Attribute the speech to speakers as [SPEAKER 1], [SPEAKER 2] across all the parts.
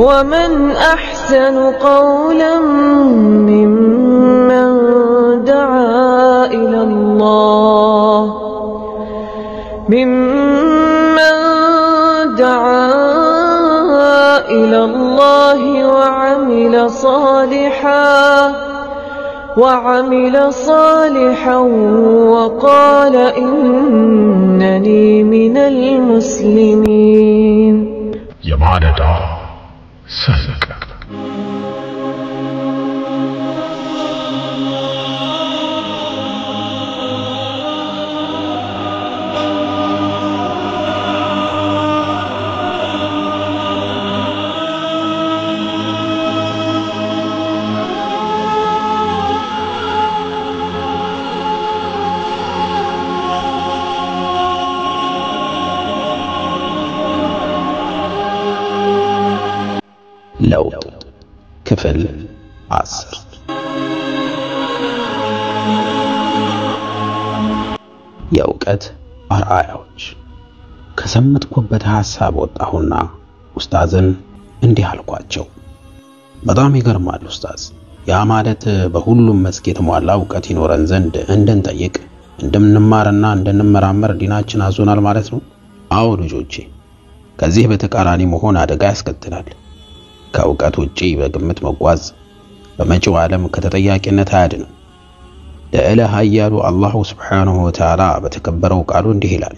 [SPEAKER 1] ومن أحسن قولا ممن دعا إلى الله ممن دعا إلى الله وعمل صالحا وعمل صالحا وقال إنني من المسلمين
[SPEAKER 2] የማለዳ ሰንቅ
[SPEAKER 3] ለውጥ ክፍል አስር የእውቀት አርአያዎች ከሰመጥኩበት ሐሳብ ወጣሁና ኡስታዝን እንዲህ አልኳቸው። በጣም ይገርማል ኡስታዝ። ያ ማለት በሁሉም መስክ የተሟላ እውቀት ይኖረን ዘንድ እንድንጠይቅ እንድንማርና እንድንመራመር ዲናችን አዞናል ማለት ነው። አዎ ልጆቼ፣ ከዚህ በተቃራኒ መሆን አደጋ ያስከትላል። ከእውቀት ውጪ በግምት መጓዝ በመጪው ዓለም ከተጠያቂነት አያድንም። ልዕለ ኃያሉ አላሁ ስብሓንሁ ወተዓላ በተከበረው ቃሉ እንዲህ ይላል፣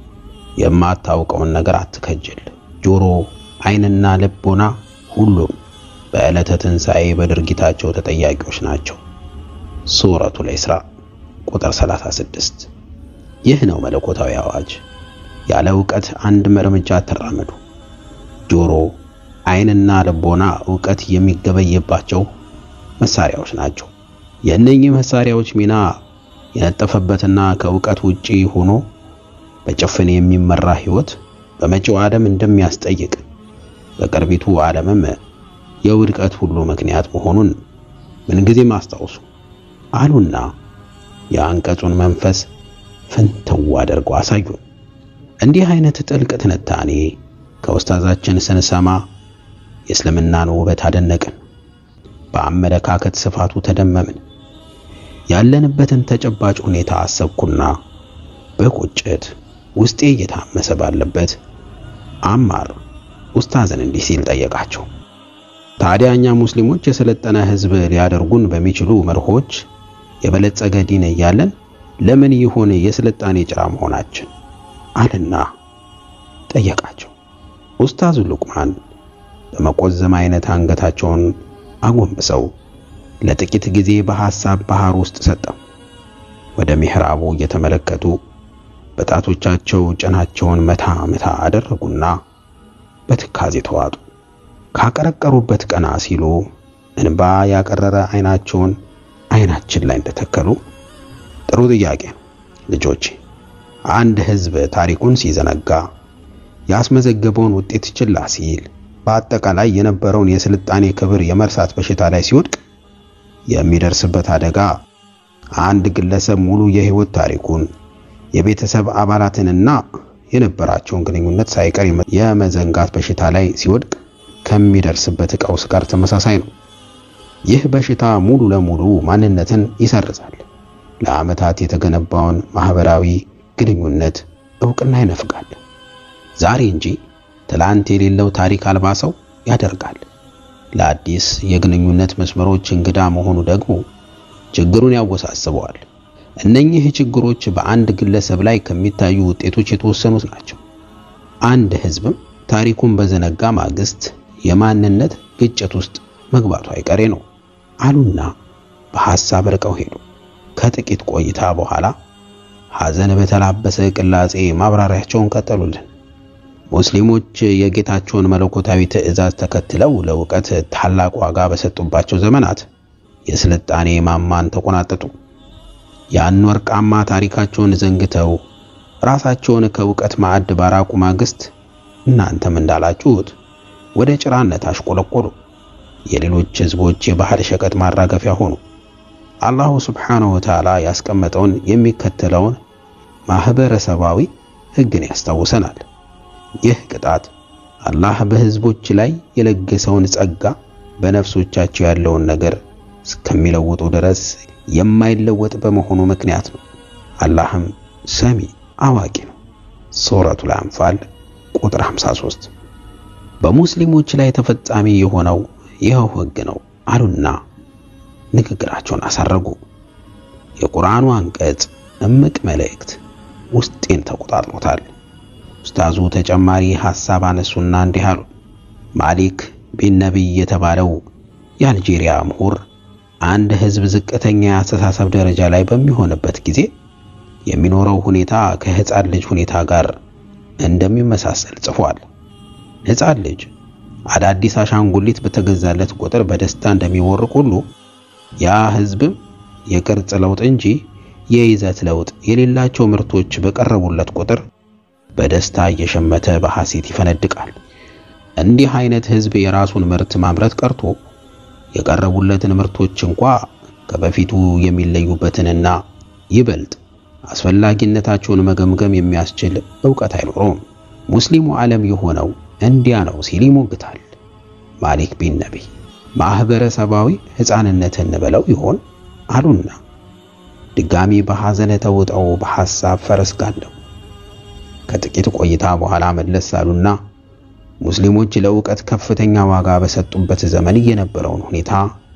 [SPEAKER 3] የማታውቀውን ነገር አትከጅል። ጆሮ፣ ዓይንና ልቦና ሁሉም በዕለተ ትንሣኤ በድርጊታቸው ተጠያቂዎች ናቸው። ሱረቱል ኢስራ ቁጥር 36። ይህ ነው መለኮታዊ አዋጅ። ያለ እውቀት አንድም እርምጃ አትራመዱ። ጆሮ ዓይንና ልቦና ዕውቀት የሚገበይባቸው መሳሪያዎች ናቸው። የእነኚህ መሳሪያዎች ሚና የነጠፈበትና ከዕውቀት ውጪ ሆኖ በጭፍን የሚመራ ሕይወት በመጪው ዓለም እንደሚያስጠይቅ በቅርቢቱ ዓለምም የውድቀት ሁሉ ምክንያት መሆኑን ምንጊዜም አስታውሱ አሉና የአንቀጹን መንፈስ ፍንትው አድርገው አሳዩን። እንዲህ አይነት ጥልቅ ትንታኔ ከኡስታዛችን ስንሰማ የእስልምናን ውበት አደነቅን። በአመለካከት ስፋቱ ተደመምን። ያለንበትን ተጨባጭ ሁኔታ አሰብኩና በቁጭት ውስጤ እየታመሰ ባለበት አማር ኡስታዝን እንዲህ ሲል ጠየቃቸው። ታዲያ እኛ ሙስሊሞች የሰለጠነ ሕዝብ ሊያደርጉን በሚችሉ መርሆች የበለጸገ ዲን እያለን ለምን ይሆን የስልጣኔ ጭራ መሆናችን? አልና ጠየቃቸው። ኡስታዙ ሉቅማን በመቆዘም አይነት አንገታቸውን አጎንብሰው ለጥቂት ጊዜ በሐሳብ ባህር ውስጥ ሰጠው። ወደ ሚህራቡ እየተመለከቱ በጣቶቻቸው ጭናቸውን መታ መታ አደረጉና በትካዜ ተዋጡ። ካቀረቀሩበት ቀና ሲሉ እንባ ያቀረረ አይናቸውን አይናችን ላይ እንደተከሉ ጥሩ ጥያቄ ነው ልጆቼ። አንድ ህዝብ ታሪኩን ሲዘነጋ ያስመዘገበውን ውጤት ችላ ሲል በአጠቃላይ የነበረውን የስልጣኔ ክብር የመርሳት በሽታ ላይ ሲወድቅ የሚደርስበት አደጋ አንድ ግለሰብ ሙሉ የህይወት ታሪኩን የቤተሰብ አባላትንና የነበራቸውን ግንኙነት ሳይቀር የመዘንጋት በሽታ ላይ ሲወድቅ ከሚደርስበት ቀውስ ጋር ተመሳሳይ ነው። ይህ በሽታ ሙሉ ለሙሉ ማንነትን ይሰርዛል። ለዓመታት የተገነባውን ማህበራዊ ግንኙነት እውቅና ይነፍጋል። ዛሬ እንጂ ትላንት የሌለው ታሪክ አልባ ሰው ያደርጋል። ለአዲስ የግንኙነት መስመሮች እንግዳ መሆኑ ደግሞ ችግሩን ያወሳስበዋል። እነኚህ ችግሮች በአንድ ግለሰብ ላይ ከሚታዩ ውጤቶች የተወሰኑት ናቸው። አንድ ህዝብም ታሪኩን በዘነጋ ማግስት የማንነት ግጭት ውስጥ መግባቱ አይቀሬ ነው አሉና በሐሳብ ርቀው ሄዱ። ከጥቂት ቆይታ በኋላ ሐዘን በተላበሰ ቅላጼ ማብራሪያቸውን ቀጠሉልን። ሙስሊሞች የጌታቸውን መለኮታዊ ትእዛዝ ተከትለው ለእውቀት ታላቅ ዋጋ በሰጡባቸው ዘመናት የስልጣኔ ማማን ተቆናጠጡ። ያን ወርቃማ ታሪካቸውን ዘንግተው ራሳቸውን ከእውቀት ማዕድ ባራቁ ማግስት እናንተም እንዳላችሁት ወደ ጭራነት አሽቆለቆሉ። የሌሎች ህዝቦች የባህል ሸቀጥ ማራገፊያ ሆኑ። አላሁ ስብሓነሁ ወተዓላ ያስቀመጠውን የሚከተለውን ማህበረሰባዊ ህግን ያስታውሰናል። ይህ ቅጣት አላህ በህዝቦች ላይ የለገሰውን ጸጋ በነፍሶቻቸው ያለውን ነገር እስከሚለውጡ ድረስ የማይለወጥ በመሆኑ ምክንያት ነው። አላህም ሰሚ አዋቂ ነው። ሱረቱል አንፋል ቁጥር 53 በሙስሊሞች ላይ ተፈጻሚ የሆነው ይኸው ህግ ነው አሉና ንግግራቸውን አሳረጉ። የቁርአኑ አንቀጽ እምቅ መልእክት ውስጤን ተቆጣጥሮታል። ኡስታዙ ተጨማሪ ሐሳብ አነሱና እንዲህ አሉ። ማሊክ ቢን ነቢይ የተባለው የአልጄሪያ ምሁር አንድ ህዝብ ዝቅተኛ የአስተሳሰብ ደረጃ ላይ በሚሆንበት ጊዜ የሚኖረው ሁኔታ ከህፃን ልጅ ሁኔታ ጋር እንደሚመሳሰል ጽፏል። ህፃን ልጅ አዳዲስ አሻንጉሊት በተገዛለት ቁጥር በደስታ እንደሚቦርቅ ሁሉ ያ ህዝብም የቅርጽ ለውጥ እንጂ የይዘት ለውጥ የሌላቸው ምርቶች በቀረቡለት ቁጥር በደስታ እየሸመተ በሐሴት ይፈነድቃል። እንዲህ አይነት ህዝብ የራሱን ምርት ማምረት ቀርቶ የቀረቡለትን ምርቶች እንኳ ከበፊቱ የሚለዩበትንና ይበልጥ አስፈላጊነታቸውን መገምገም የሚያስችል ዕውቀት አይኖረውም። ሙስሊሙ ዓለም የሆነው እንዲያ ነው ሲል ይሞግታል። ማሊክ ቢን ነቢይ ማህበረሰባዊ ሕፃንነት እንበለው ይሆን አሉና ድጋሚ በሐዘን ተውጠው በሐሳብ ፈረስ ጋለቡ። ከጥቂት ቆይታ በኋላ መለስ አሉና ሙስሊሞች ለእውቀት ከፍተኛ ዋጋ በሰጡበት ዘመን የነበረውን ሁኔታ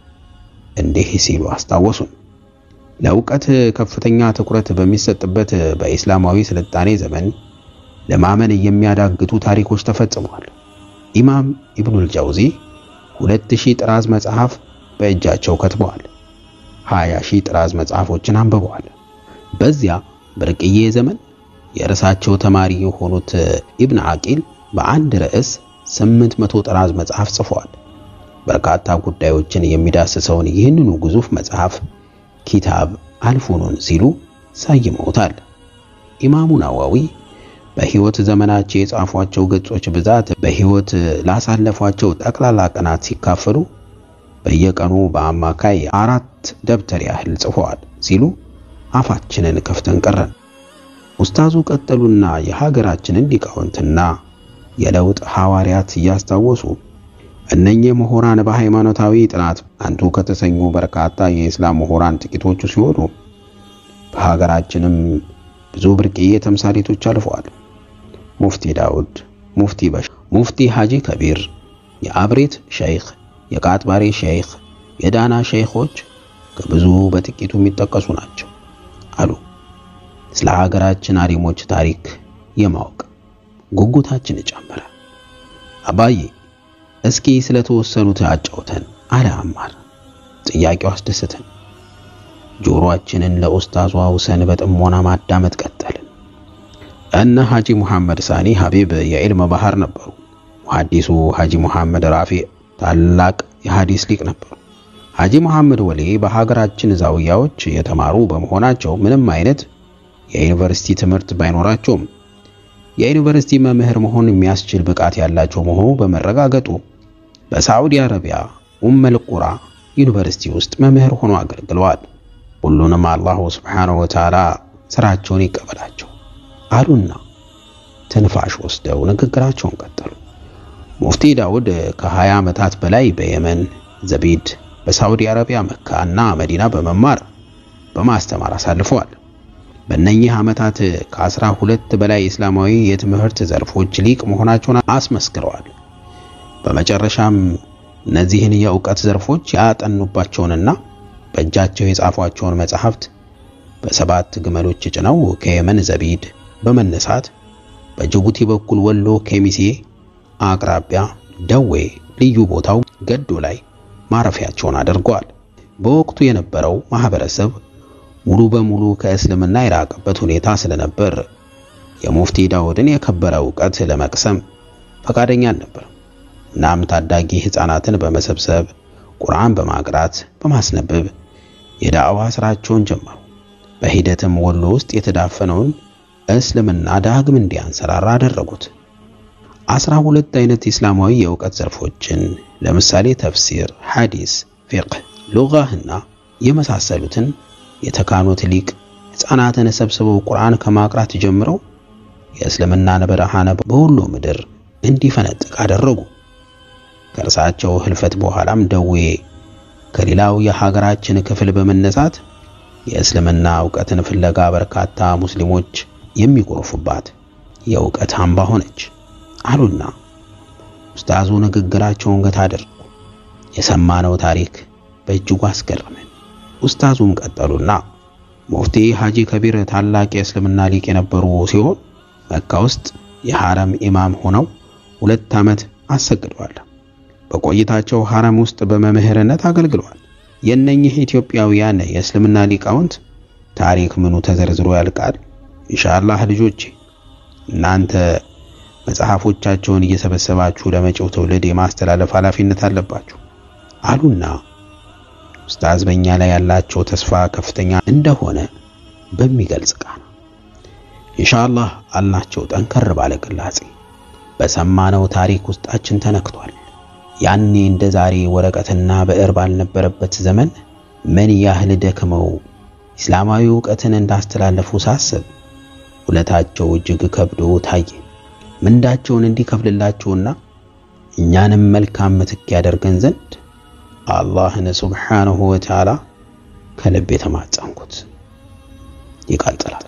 [SPEAKER 3] እንዲህ ሲሉ አስታወሱን። ለእውቀት ከፍተኛ ትኩረት በሚሰጥበት በኢስላማዊ ስልጣኔ ዘመን ለማመን የሚያዳግቱ ታሪኮች ተፈጽመዋል። ኢማም ኢብኑል ጃውዚ ሁለት ሺህ ጥራዝ መጽሐፍ በእጃቸው ከትበዋል። ሀያ ሺህ ጥራዝ መጽሐፎችን አንብበዋል። በዚያ ብርቅዬ ዘመን የእርሳቸው ተማሪ የሆኑት ኢብን አቂል በአንድ ርዕስ ስምንት መቶ ጥራዝ መጽሐፍ ጽፈዋል። በርካታ ጉዳዮችን የሚዳስሰውን ይህንኑ ግዙፍ መጽሐፍ ኪታብ አልፉኑን ሲሉ ሰይመውታል። ኢማሙ ናዋዊ በሕይወት ዘመናቸው የጻፏቸው ገጾች ብዛት በሕይወት ላሳለፏቸው ጠቅላላ ቀናት ሲካፈሉ በየቀኑ በአማካይ አራት ደብተር ያህል ጽፈዋል ሲሉ አፋችንን ከፍተን ቀረን። ኡስታዙ ቀጠሉና የሀገራችንን ሊቃውንትና የለውጥ ሐዋርያት እያስታወሱ እነኚህ ምሁራን በሃይማኖታዊ ጥናት አንቱ ከተሰኙ በርካታ የእስላም ምሁራን ጥቂቶቹ ሲሆኑ በሀገራችንም ብዙ ብርቅዬ ተምሳሌቶች አልፈዋል። ሙፍቲ ዳውድ፣ ሙፍቲ በሽ፣ ሙፍቲ ሐጂ ከቢር፣ የአብሬት ሸይኽ፣ የቃጥባሬ ሸይኽ፣ የዳና ሸይኾች ከብዙ በጥቂቱ የሚጠቀሱ ናቸው አሉ። ስለ ሀገራችን አሊሞች ታሪክ የማወቅ ጉጉታችን ጨመረ። አባዬ እስኪ ስለተወሰኑት አጫውተን አለ አማር። ጥያቄው አስደሰተን። ጆሮአችንን ለኡስታዙ አውሰን በጥሞና ማዳመጥ ቀጠልን። እነ ሐጂ ሙሐመድ ሳኒ ሐቢብ የዕልም ባህር ነበሩ። ሙሐዲሱ ሐጂ ሙሐመድ ራፊዕ ታላቅ የሐዲስ ሊቅ ነበሩ። ሐጂ ሙሐመድ ወሌ በሀገራችን ዛውያዎች የተማሩ በመሆናቸው ምንም አይነት የዩኒቨርሲቲ ትምህርት ባይኖራቸውም የዩኒቨርሲቲ መምህር መሆን የሚያስችል ብቃት ያላቸው መሆኑ በመረጋገጡ በሳዑዲ አረቢያ ኡመል ቁራ ዩኒቨርሲቲ ውስጥ መምህር ሆኖ አገልግለዋል። ሁሉንም አላሁ ስብሓነሁ ወተዓላ ስራቸውን ይቀበላቸው አሉና ትንፋሽ ወስደው ንግግራቸውን ቀጠሉ። ሙፍቲ ዳውድ ከ20 ዓመታት በላይ በየመን ዘቢድ፣ በሳዑዲ አረቢያ መካ እና መዲና በመማር በማስተማር አሳልፈዋል። በእነኚህ ዓመታት ከአስራ ሁለት በላይ እስላማዊ የትምህርት ዘርፎች ሊቅ መሆናቸውን አስመስክረዋል። በመጨረሻም እነዚህን የእውቀት ዘርፎች ያጠኑባቸውንና በእጃቸው የጻፏቸውን መጻሕፍት በሰባት ግመሎች ጭነው ከየመን ዘቢድ በመነሳት በጅቡቲ በኩል ወሎ ኬሚሴ አቅራቢያ ደዌ ልዩ ቦታው ገዶ ላይ ማረፊያቸውን አድርገዋል። በወቅቱ የነበረው ማህበረሰብ ሙሉ በሙሉ ከእስልምና የራቀበት ሁኔታ ስለነበር የሙፍቲ ዳውድን የከበረ ዕውቀት ለመቅሰም ፈቃደኛ አልነበረም። እናም ታዳጊ ሕፃናትን በመሰብሰብ ቁርአን በማቅራት በማስነበብ የዳዕዋ ስራቸውን ጀመሩ። በሂደትም ወሎ ውስጥ የተዳፈነውን እስልምና ዳግም እንዲያንሰራራ አደረጉት። አስራ ሁለት አይነት እስላማዊ የእውቀት ዘርፎችን ለምሳሌ ተፍሲር፣ ሐዲስ፣ ፊቅህ፣ ሉጋህና የመሳሰሉትን የተካኑት ሊቅ ሕፃናትን ሰብስበው ቁርአን ከማቅራት ጀምረው የእስልምናን ብርሃን በሁሉ ምድር እንዲፈነጥቅ አደረጉ። ከእርሳቸው ህልፈት በኋላም ደዌ ከሌላው የሀገራችን ክፍል በመነሳት የእስልምና ዕውቀትን ፍለጋ በርካታ ሙስሊሞች የሚጎርፉባት የእውቀት አምባ ሆነች አሉና ኡስታዙ ንግግራቸውን ገታ አደረጉ። የሰማነው ታሪክ በእጅጉ አስገረመን። ኡስታዙም ቀጠሉና ሙፍቲ ሐጂ ከቢር ታላቅ የእስልምና ሊቅ የነበሩ ሲሆን መካ ውስጥ የሐረም ኢማም ሆነው ሁለት ዓመት አሰግደዋል። በቆይታቸው ሐረም ውስጥ በመምህርነት አገልግለዋል። የእነኚህ ኢትዮጵያውያን የእስልምና ሊቃውንት ታሪክ ምኑ ተዘርዝሮ ያልቃል? ኢንሻአላህ ልጆቼ እናንተ መጽሐፎቻቸውን እየሰበሰባችሁ ለመጪው ትውልድ የማስተላለፍ ኃላፊነት አለባችሁ አሉና ኡስታዝ በእኛ ላይ ያላቸው ተስፋ ከፍተኛ እንደሆነ በሚገልጽ ቃና ኢንሻአላህ አልናቸው ጠንከር ባለ ቅላጼ። በሰማነው ታሪክ ውስጣችን ተነክቷል። ያኔ እንደ ዛሬ ወረቀትና ብዕር ባልነበረበት ዘመን ምን ያህል ደክመው እስላማዊ ዕውቀትን እንዳስተላለፉ ሳስብ ውለታቸው እጅግ ከብዶ ታየ። ምንዳቸውን እንዲከፍልላቸውና እኛንም መልካም ምትክ ያደርገን ዘንድ አላህን ሱብሓነሁ ወተዓላ ከልብ የተማጸንኩት ይቀጥላል።